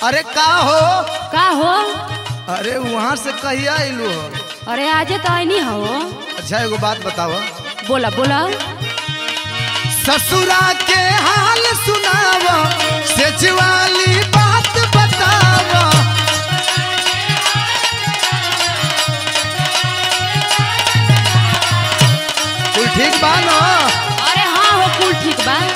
अरे का हो का हो अरे वहाँ से कहिया अइलू हो अरे आजे तो आई हो अच्छा एगो बात बताव बोला बोला ससुरा के हाल सुनाव सेज वाली बात बताव कुल ठीक बा न अरे हाँ हो कुल ठीक बा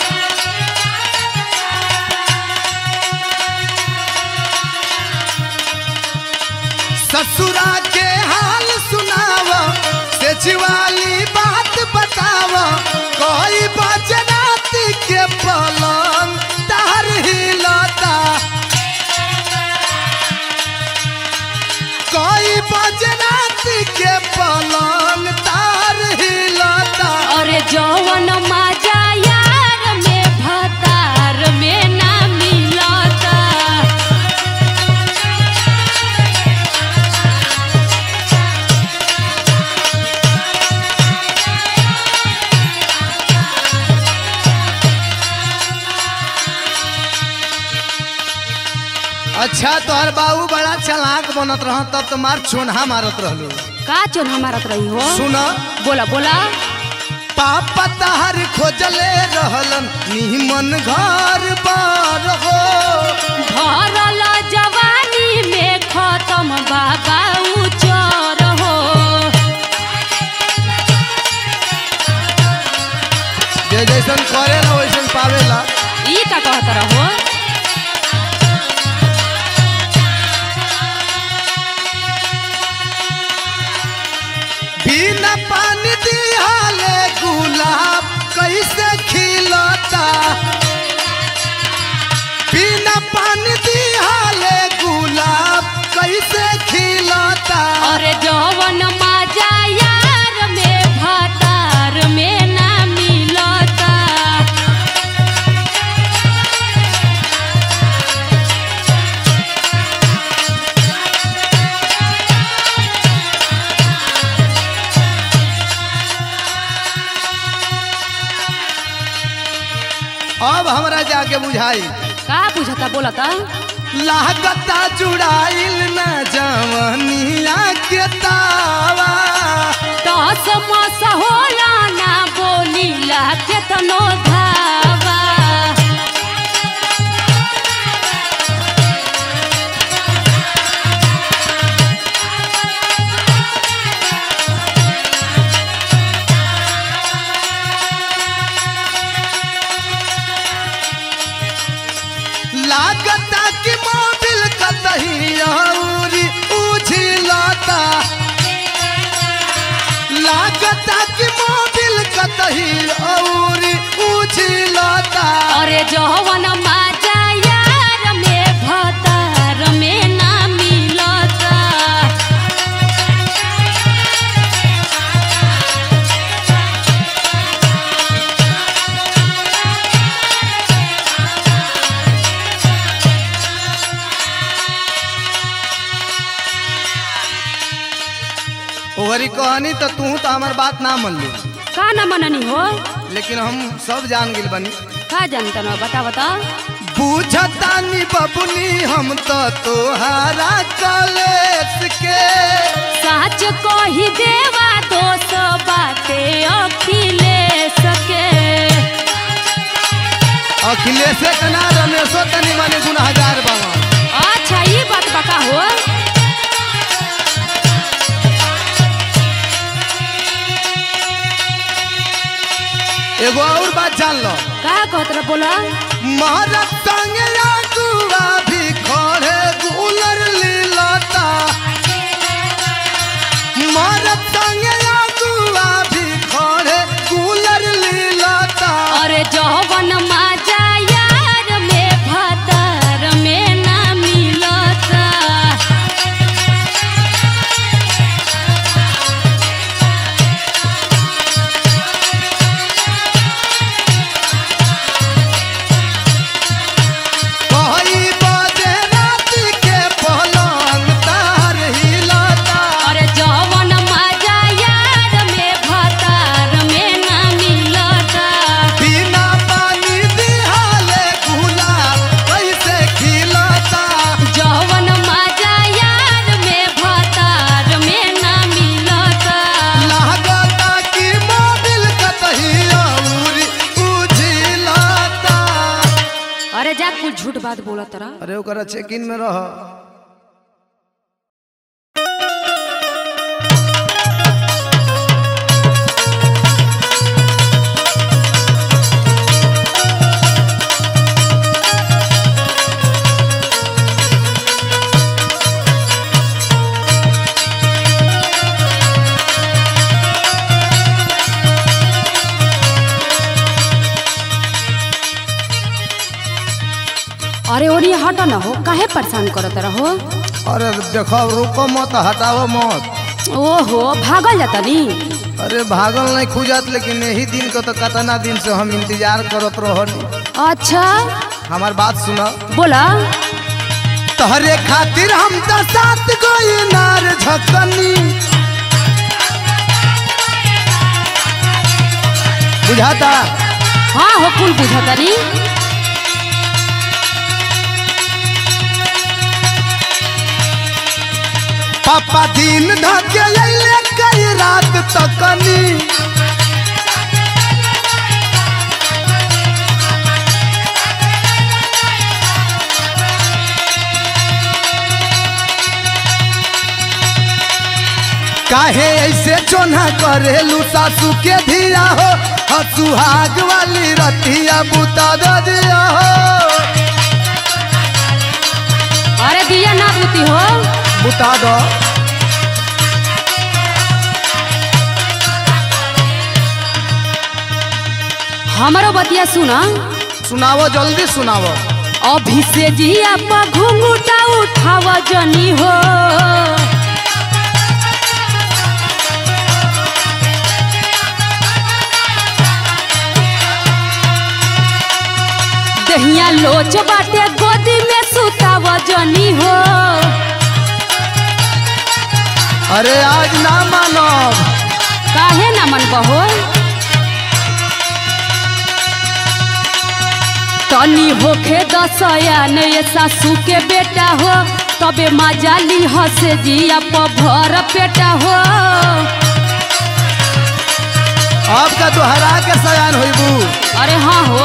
ससुरा के हाल सुनाव सेज वाली बात बताव कोई बजनात के पलंग तार हिलता कोई बजनात के पलंग तार हिलता अरे जौवन मजा यार में भतार में ना मिलता अच्छा तोहर बाबू बड़ा चलाक बनत रह तब तुम्हार छोनहा मारत रहलू का चोन मारत रही हो सुन बोला बोला पापा तहर खोजले रहलन निमन घर बार हो भरल जवानी में खत्म बाबा उचर हो जे जैसन करेला वैसन पावेला ई का कहत रहो बिना पानी दिहाले गुलाब कैसे खिलता बिना पानी दिहाले गुलाब कैसे खिलता अरे जौवन मजा यार में भतार में ना मिलता अब हमरा जाके बुझाई का बुझता बोलता लागता जुड़ाइल न जवनिया के तावा दस मस होला ना बोलीला केतनो धावा लागता कि मोबिल कतही औरी उझिलता लागता कि मोबिल कतही औरी उझिलता अरे जौवन मजा यार में भतार में ना मिलता ओहरी कहनी तो तू तो हमार बात ना मन ली का ना मननी हो लेकिन हम सब जान गिल बनी का जानता न बता बता बुझतानी बबुनी हम तो तोहारा कलेस के साच कही देवा दोस्त बाते अखिलेश के अखिलेश के ना रमेशो तनी माने गुनहगार बाबा अच्छा ये बात बका हो एगो और बात जान लो का कहत रह बोला महाराज संगे आगुआ भी खड़े गुलर लीलता महाराज संगे आगुआ भी खड़े गुलर लीलता अरे जौवन मजा यार में भतार में ना मिलता कही बजे रात के पलंग तार हिलता अरे जौवन मजा यार झूठ बात बोला तरा अरे ओकरा चेक इन में रह अरे ओरी हट न हो काहे परेशान करत रहो अरे देखो रुको मत हटाओ मत ओहो भागल जाता नी अरे भागल नहीं खुजत लेकिन यही दिन को तो कतना दिन से हम इंतजार करत रहनी अच्छा हमार बात सुना बोला तोहरे खातिर हम तो सात गो नार झकनी बुझाता हाँ हो कुल बुझता नी पापा दिन धके अइले कई रात तकनी काहे ऐसे चोना करेलू सासू के धिया हो हसुहाग वाली रतिया बुता दे दिया हो अरे दिया ना बूती हो बुता दो हमारो बतिया सुना सुनावो जल्दी सुनावो अभी से जिया पर घुंघूटा उठावा जनी हो दहिया लोच बाटे गोदी में सुतावा जनी हो अरे आज ना मानव काहे ना मन बहो तनी होखे दसया ने सासू के बेटा हो तबे मजाली हसे जिया प भर पेटा हो अब का तू हरा के सयान होइबू अरे हाँ हो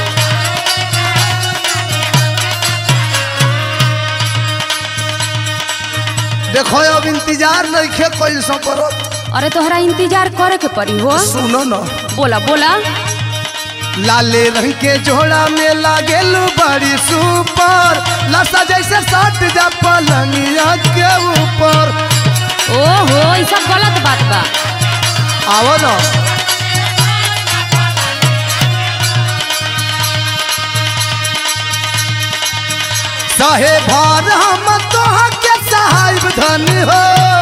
देखो अब इंतजार नहीं खे कोई सो करो अरे तोहरा इंतजार करे के पड़ी हो सुनो न बोला बोला लाले रंग के जोड़ा में लागेलू बड़ी सुपर लसा जैसे सट जा पलंगिया के ऊपर ओहो ई सब गलत बात बा आओ न सहे भार हम तोहा के साहिब धन हो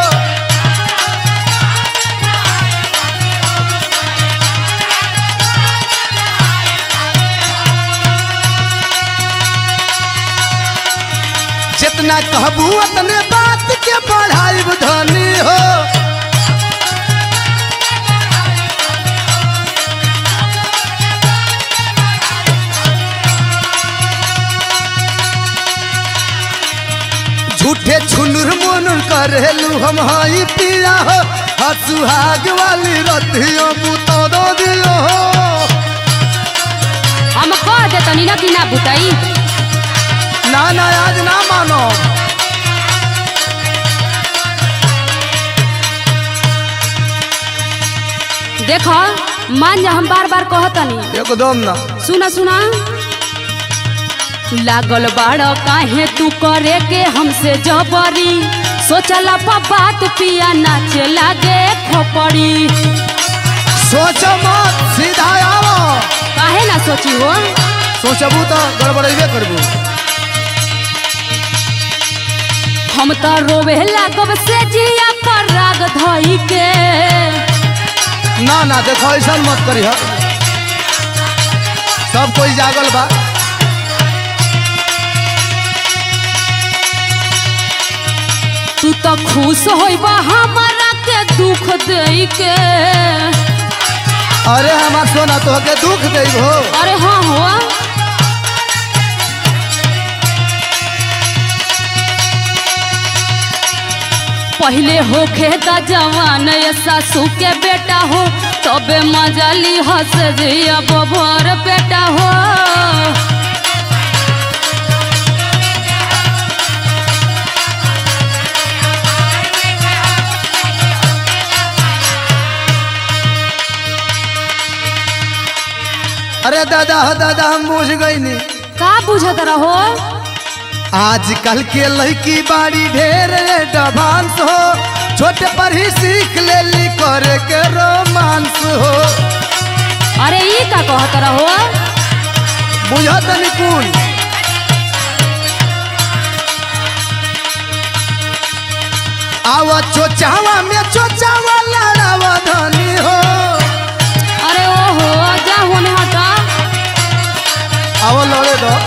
जितना कहबू उतने बात के बढ़ाइब धनी हो झूठे छुनुर मुनुर करेलू हम हाई पिया हो हसुहाग वाली रतियों बुतो दो दियो हो हम कह दे तनी ना कि ना बुताई ना ना आज ना मानो देखो मान जा हम बार बार कहतनी एकदम ना सुना सुना लागल बाड़ काहे तू करे के हमसे जबरी सोचला पा बात पिया नाचे लागे खोपड़ी सोचो मत सीधा आओ काहे ना सोची हो सोचबू तो गड़बड़ेबे करबू हम तो रोवे लागब से जिया पर राग धई के ना ना देखो ऐसा मत करी सब कोई जागल बा तू तो खुश होइबा हमारा के दुख दई के अरे हमार सोना तो के दुख दे हो अरे हाँ हो पहले होखे ता जवान ये सासू के बेटा हो तबे मजाली हंस जिया बबर बेटा हो अरे दादा हो दादा हम बुझ गई नी का बुझत रहो आजकल के लड़की बाड़ी ढेर एडवांस हो छोटे पर ही सीख ले ली करे के रोमांस हो अरे ई का कहत रहो बुझत निकुल आवा चोचावा में चोचावा लड़ावा धनी हो अरे ओहो जा होने हटा आवा लड़े दो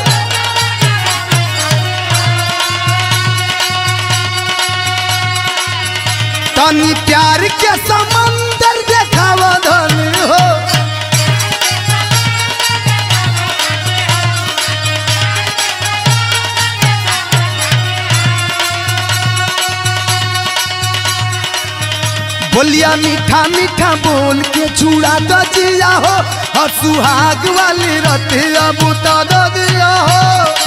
तनी प्यार के समंदर देखावा धनी हो बोलिया मीठा मीठा बोल के छुड़ा दो जिया हो और सुहाग वाली रतिया बुता दो दिया हो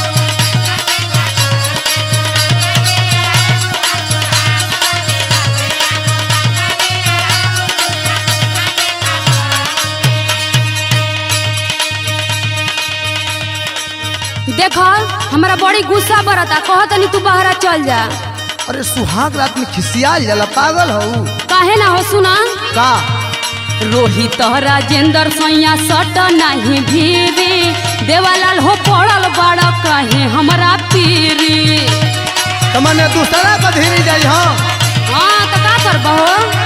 देखो हमरा बड़ी गुस्सा बरता कहत नहीं तू बाहर चल जा अरे सुहाग रात में खिसियाल जाला पागल हो काहे ना हो सुना का रोहित राजेंद्र सैया सट नहीं भीरी देवालाल हो पड़ल बड़ा कहे हमरा पीरी तो मने दूसरा का धीरे जाई हाँ हाँ तो का करबहो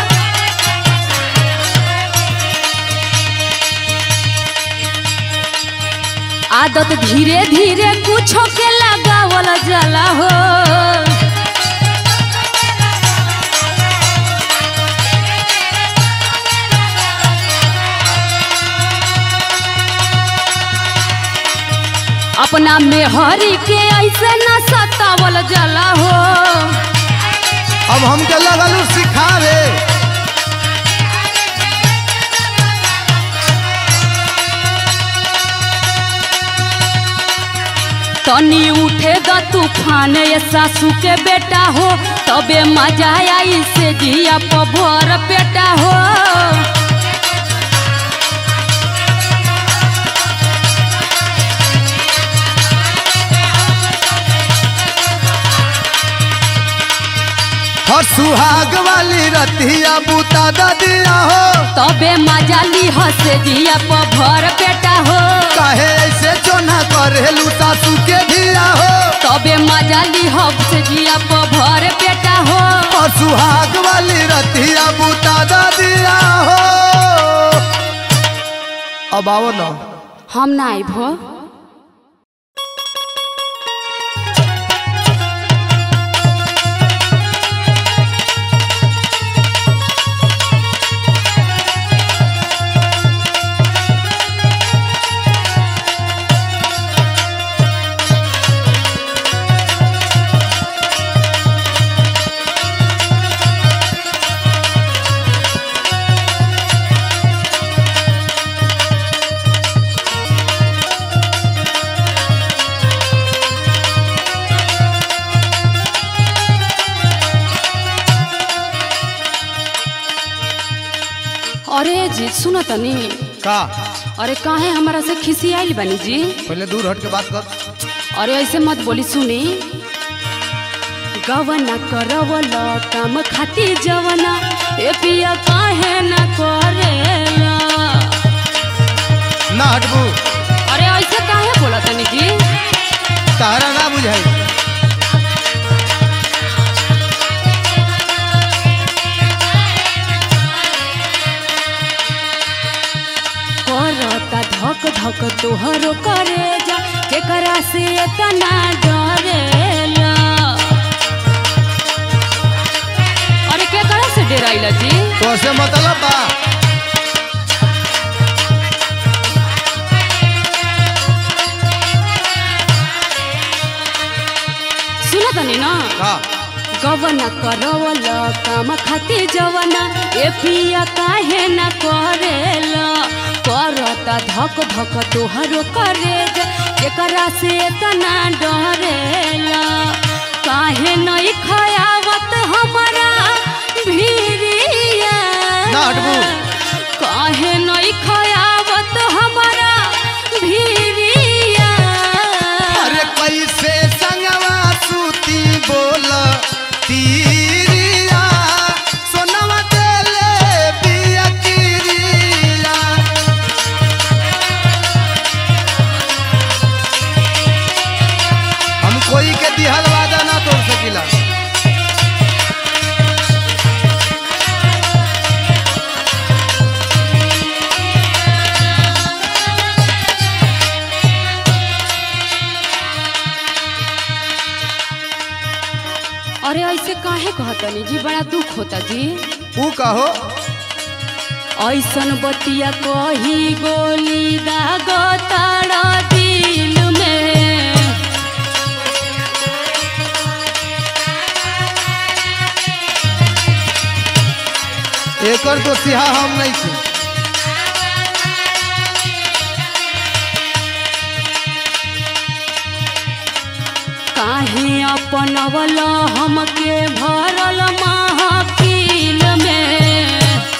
आदत धीरे धीरे कुछो के लगावल जाला हो अपना मेहरी के ऐसे न सतावल जाला हो अब हमके लगल सिखावे तनी उठे द तूफान ये सासू के बेटा हो तबे मजा आई से जिया पभर बेटा हो और सुहाग वाली रतिया बुता द दिया हो तबे मजा ली हसे जिया पभर बेटा हो काहे ऐसे चोना करेलू सासू के धिया हो तबे मजा ली हसे जिया पभर बेटा हो और सुहाग वाली रतिया बुता द दिया हो अब आओ ना हम ना आइब हो अरे जी सुनो तनी का अरे काहे हमारा से खिसियाइल बनी जी पहले दूर हट के बात कर अरे ऐसे मत बोली सुनी गवना करवल काम खाती जवना ए पिया काहे न करेला ना हटबू अरे ऐसे काहे बोला तनी जी तारा ना बुझाई करता धक धक तोहरो करे जा केकरा से इतना डरेला अरे केकरा से डराइला जी तो से मतलब बा सुन तनी ना का गवना करवल काम खाती जवना ए पिया काहे न करेला करता धक धक तोहरो करे जा केकरा से इतना डरेला काहे नहीं खयावत हमारा भीरिया ना हटबू। काहे नहीं खयावत हमारा कहतनी जी बड़ा दुख होता जी ऊ कहो ऐसन बतिया कही गोली दाग तारा दिल में एकर तो सिहा हम नहीं छी काहे अपनवल हमके भरल महफिल में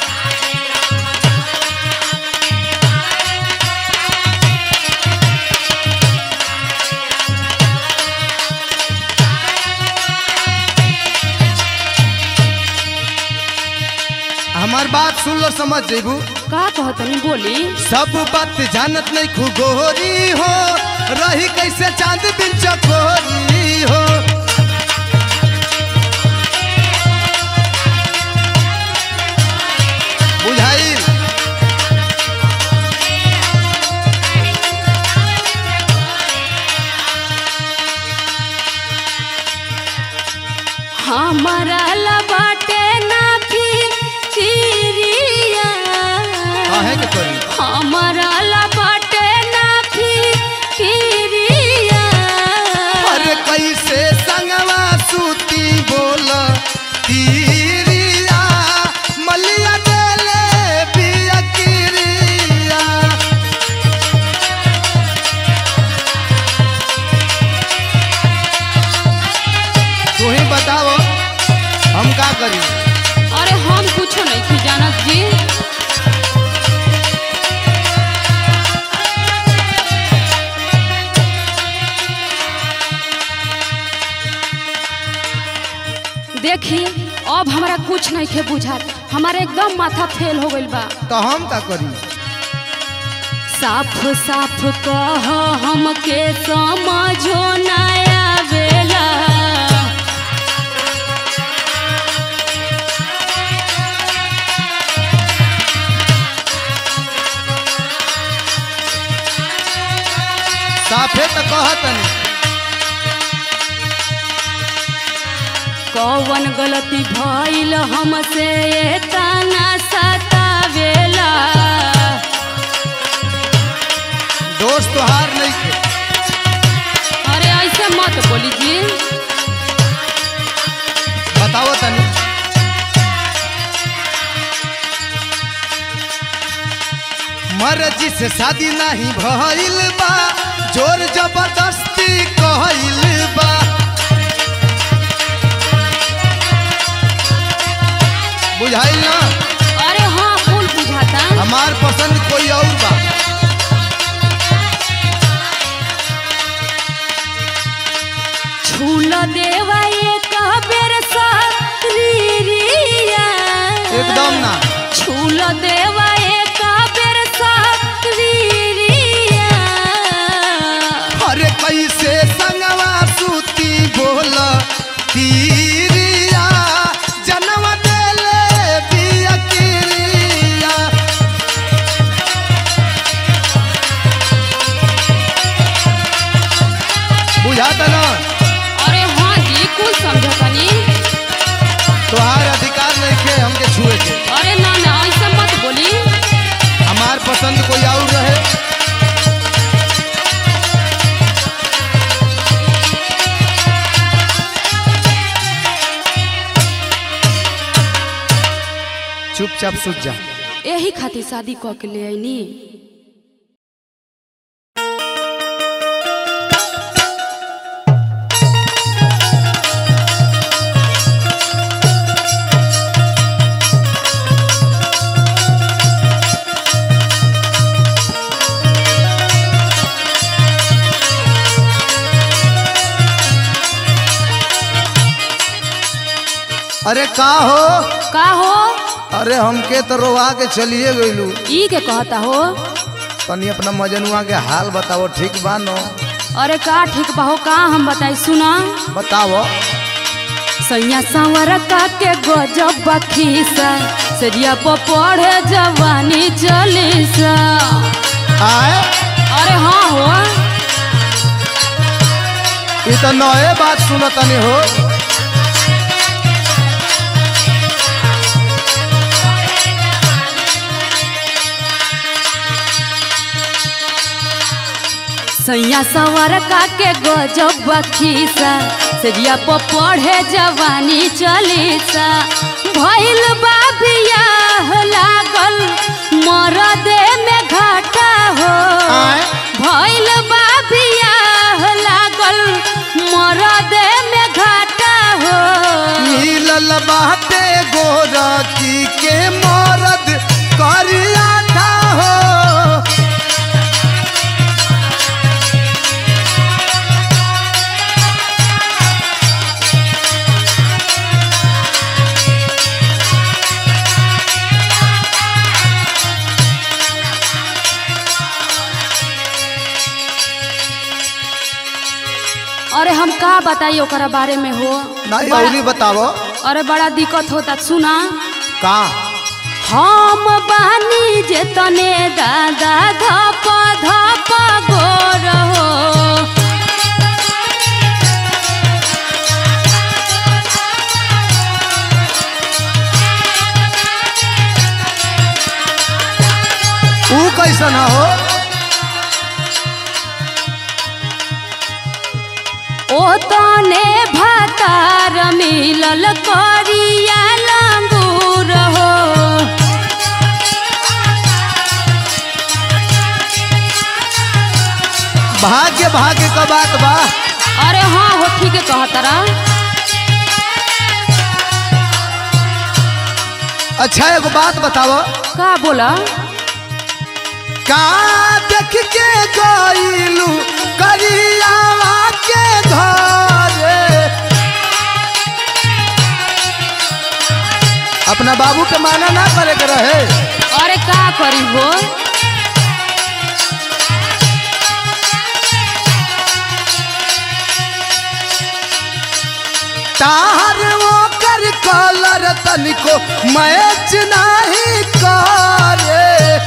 हमार बात सुन लो समझ जेबू का कहतनी बोली सब बात जानत नहीं खुगोरी हो रही कैसे चांद बिन चकोरी हो बुझाई हमारा लबाटे ना फिरिया काहे के करी हमारा लबाटे ना फिरिया अरे कैसे संगवा सूती बोल तीरिया मलिया देले बिया किरिया तू ही बताओ हम का करी अरे हम कुछो नहीं थी जानत जी देखी अब हमारा कुछ नहीं खे बुझात हमारे एकदम माथा फेल हो गइल बा तो हम का करी साफ साफ कह हमके समझो ना आवेला साफे तो कहतनी कौन गलती भइल हमसे तना सतावेला दोस्त तो हार नहीं थे अरे ऐसे मत बोली जी बताओ तनी मर्जी से शादी नहीं भइल बा जोर जबरदस्ती कहल बा बुझाइल ना अरे हाँ फूल बुझाता हमार पसंद कोई और बा छूल देवा एक बेर सरिया एकदम ना छूल देवा एक बेर सरिया अरे कैसे संगवा सूती बोल तीरिया जनम देले बिया किरिया बुझाता ना अरे हाँ जी कुल समझतनी तोहार अधिकार नहीं के हमके छुए के अरे ना ना ऐसे मत बोली हमार पसंद कोई और रहे चुपचाप सूझ जा यही खातिर शादी कऽ के ले आईनी अरे का हो का हो अरे हमके तो रोवा के चलिए गइलू ई के कहता हो तनी अपना मजनुआ के हाल बताओ ठीक बा नो अरे का ठीक बा हो का हम बताई सुना बताओ सैया सांवर का के गजब बखीसा सरिया पर पढ़े जवानी चलीसा आए अरे हाँ हो ये तो नए बात सुनो तनी हो सैया सवर का के गजब खीसा सजिया पर पढ़े जवानी चलीसा भइल बा बियाह लागल मरदे में घाटा हो आय भइल बा बियाह लागल मरदे में घाटा हो मिलल बाटे गोरखी के मरद करिया था हो अरे हम का बताई ओकरा बारे में हो नहीं बड़ा- औरी बतावो अरे बड़ा दिक्कत होता सुना का हम बानी जे तने दादा धप धप गोर हो ऊ कैसन हो ओ तने भातार मिलल करिया लंगूर हो भाग्य भाग्य का बात बा अरे हाँ हो ठीक है कहतरा अच्छा एगो बात बतावो का बोला का देख के गईलू करियावा के घरे अपना बाबू के माना ना करे के रहे अरे का करी हो तार वो कर कलर तनिको मैच नहीं करे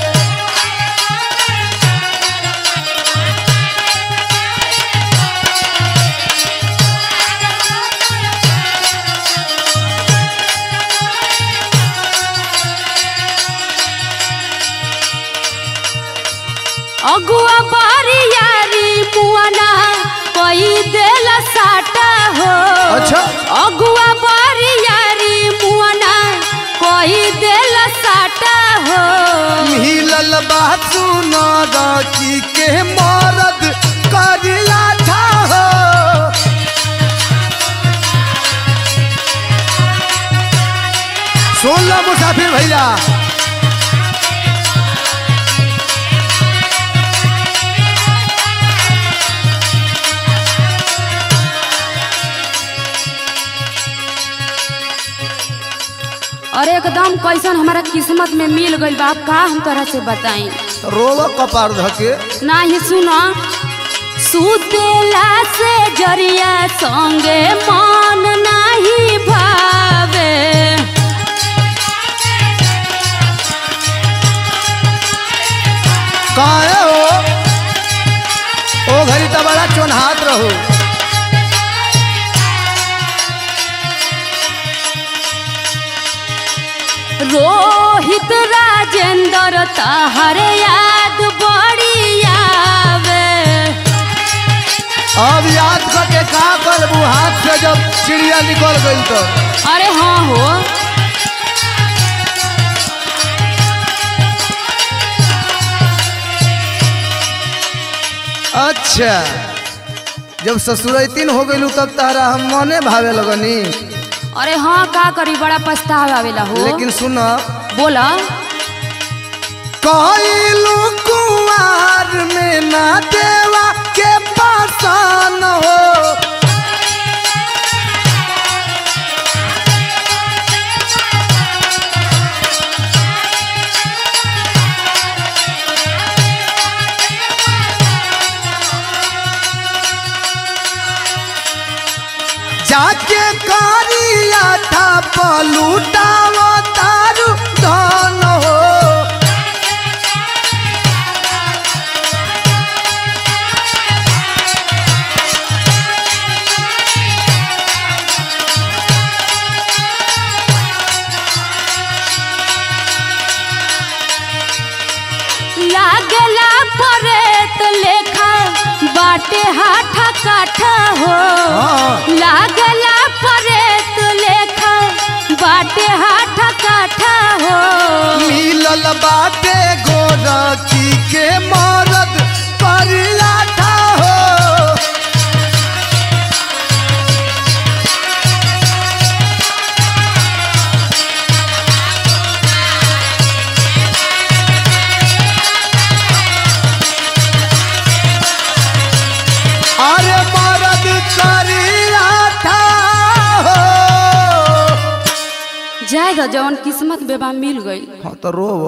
अगुआ बारी यारी मुआना कोई देला साटा हो अच्छा। अगुआ बारी यारी मुआना कोई देला साटा हो मिलल बात सुना राखी के मरद करिया था हो सुन लो मुसाफिर भैया अरे एकदम कैसन हमारा किस्मत में मिल गइल बा अब का हम तरह से बताई रोलो कपार धके ना ही सुना सुतेला से जरिया संगे मन नाही भावे काहे हो ओ घड़ी तो बड़ा चोनहात रहो रोहित राजेंद्र तहर याद बड़ी आवे अब याद करके का करबू हाथ से जब चिड़िया निकल गई तो अरे हाँ हो अच्छा जब ससुरैतीन हो गई तब तारा हम मने भावे लगनी अरे हाँ का करी बड़ा पछतावा आवेला हो लेकिन सुन बोला कहलू कुआर में ना देवा के पासान हो जाके कारिया था पलूटावा तारू धन हो लागला परेत लेखा बाटे हाथा काठा हो हाँ। लागला परेत लेखा बाटे हाथा काठा हो मिलल बाटे गोरखी के मरद करियाठा हो अरे मरद करियाठा हो जाए द जवन किस्मत बेबा मिल गई हाँ तो रोव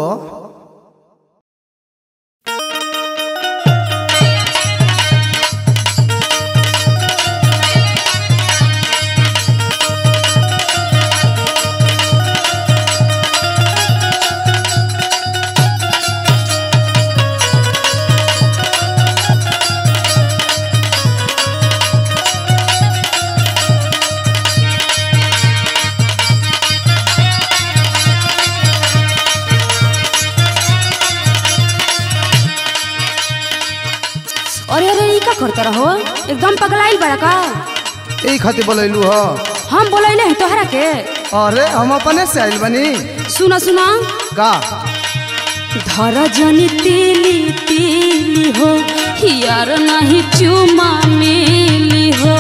अरे अरे ई का करता रहो एकदम पगलाइल बड़ा का यही खातिर बोलैलू ह हम बोलैले हैं तोहरा के अरे हम अपने से आइल बनी सुना सुना का धर जनी तीली तीली हो हियार नहीं चुमा मिली हो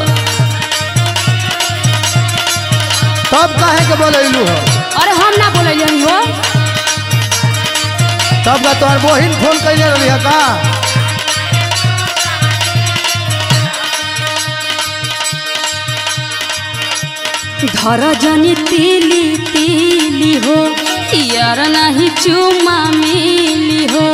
तब काहे के बोलैलू ह अरे हम ना बोलैले हई हो तब का तोहर बहिन फोन कैले रही है का धर जनी तीली तीली हो हियार नहीं चुमा मिली हो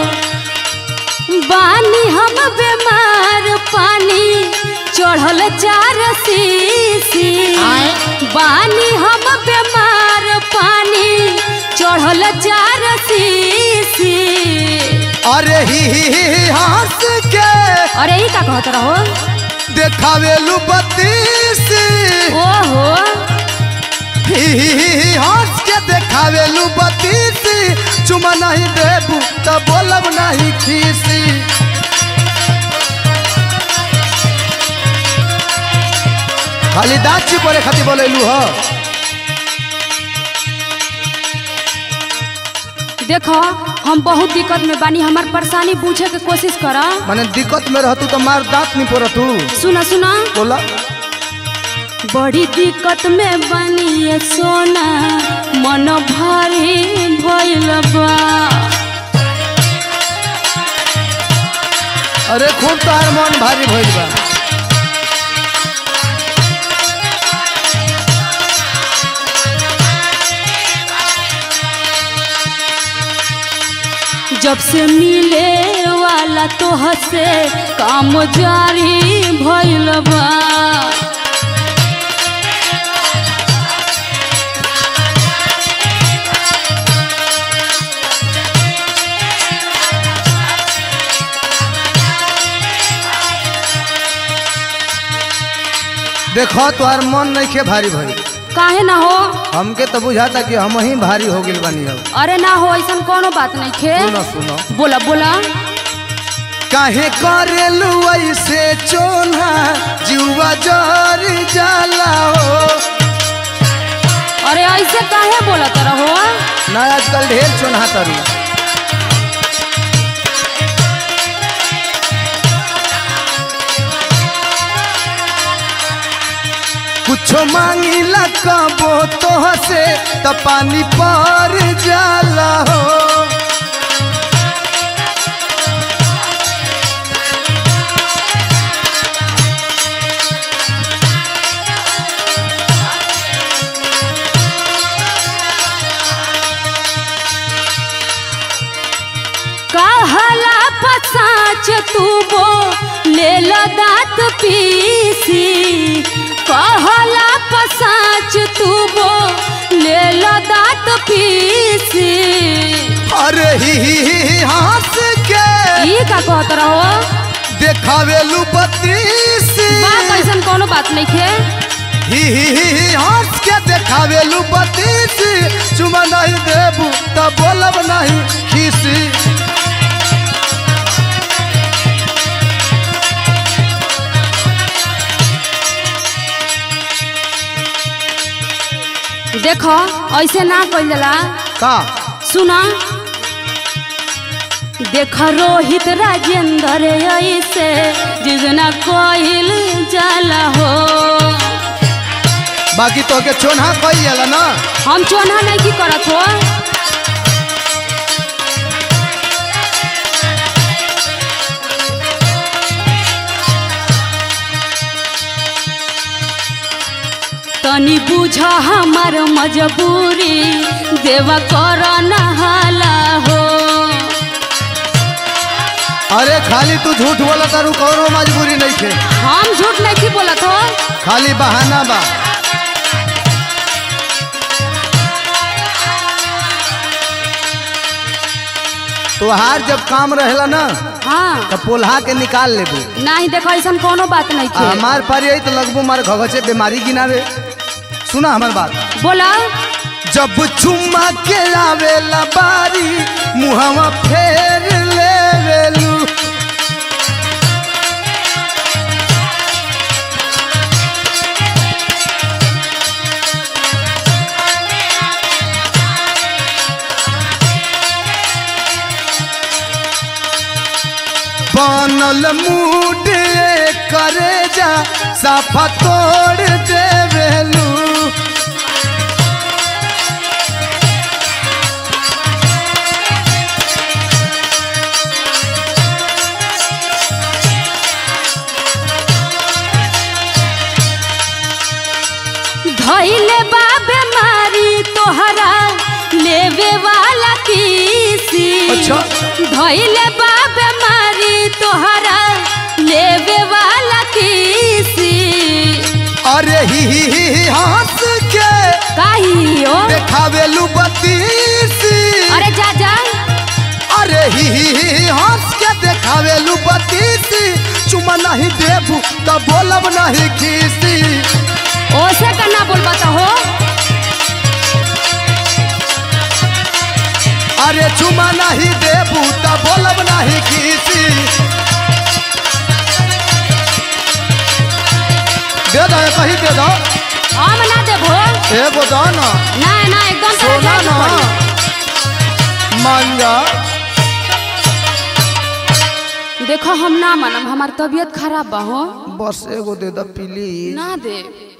बानी हम बीमार पानी चढ़ल चार सीसी बानी हम बीमार पानी चढ़ल चार सीसी अरे ही ही ही ही हंस के अरे ई का कहत रहो देखावेलू बत्तीस ओहो ही ही ही ही हंस के देखावेलू बत्तीस चुमा नहीं देबू तो बोलब नहीं खीसी खाली दाची बोले खातिर बोलेलू ह देखो हम बहुत दिक्कत में बानी हमार परेशानी पूछे के कोशिश करा माने दिक्कत में रहतू तो मार दांत नहीं पड़तू सुना सुना बोला बड़ी दिक्कत में बनी ये सोना मन भारी भइल बा अरे खूब तोहार मन भारी भइल बा जब से मिले वाला तोह से काम जारी भइल बा देखो तोहार मन नहीं खे भारी भइल काहे ना हो हमके तो बुझाता कि हम ही भारी हो गिल बानी अब अरे ना हो ऐसा कोनो बात नहीं खे सुनो सुनो बोला बोला काहे करेलू ऐसे चोना जुआ जर जाला हो अरे ऐसे काहे बोलत रहो ना आजकल ढेर चोना तरी कुछो मांगिला कबो तोह से त पानी पर जाला हो कहला पसाच तू बो ले ला दात पीसी कहला पसाच तू बो ले ला दात पीसी अरे ही ही ही ही हंस के ई का कहत रहो देखावेलू बत्तीस बात ऐसन कोनो बात नहीं खे ही ही ही ही हंस के देखावेलू बत्तीस चुमा नहीं देबू त बोलब नहीं खीसी देखो ऐसे ना कइल जाला का सुना देख रोहित राजेंद्र ऐसे जिजना कइल जाला हो बाकी तो के चोन्हा कही जाला ना हम चोना नहीं की करत हो तनी बुझ हमार मजबूरी देवा कर नहाला हो अरे खाली तू झूठ बोला तारू कौनो मजबूरी नहीं थे हम झूठ नहीं की बोलत हो खाली बहाना बा तोहार जब काम रहेला ना हाँ तो पोल्हा के निकाल लेबू नहीं देखो ऐसा कोनो बात नहीं आ थी हमार पर यही तो लगबू मार घगचे बीमारी गिनावे सुना हमार बात बोला जब चुम्मा के आवेला बारी मुहवा फेर लेवेलू बनल मूड करे जा साफा तोड़ देवेलू धैले बा बीमारी तोहरा लेवे वाला किसी अच्छा। धैले बा बीमारी तोहरा लेवे वाला किसी अरे ही ही ही ही हंस के काहियो देखावेलू बतीसी अरे जा जा अरे ही ही ही ही हंस के देखावेलू बतीसी चुमा नहीं देबू तो बोलब नहीं खीसी ओसे करना बोल बता हो अरे चुमा नहीं देबू तो बोलब नहीं खीसी दे दो कहीं दे दो हम ना देबो एगो दो ना ना ना एकदम तरह सोना जाए के ना पड़ी। मांगा देखो हम ना मानम हमार तबीयत खराब बा हो बस एगो दे दो प्लीज ना दे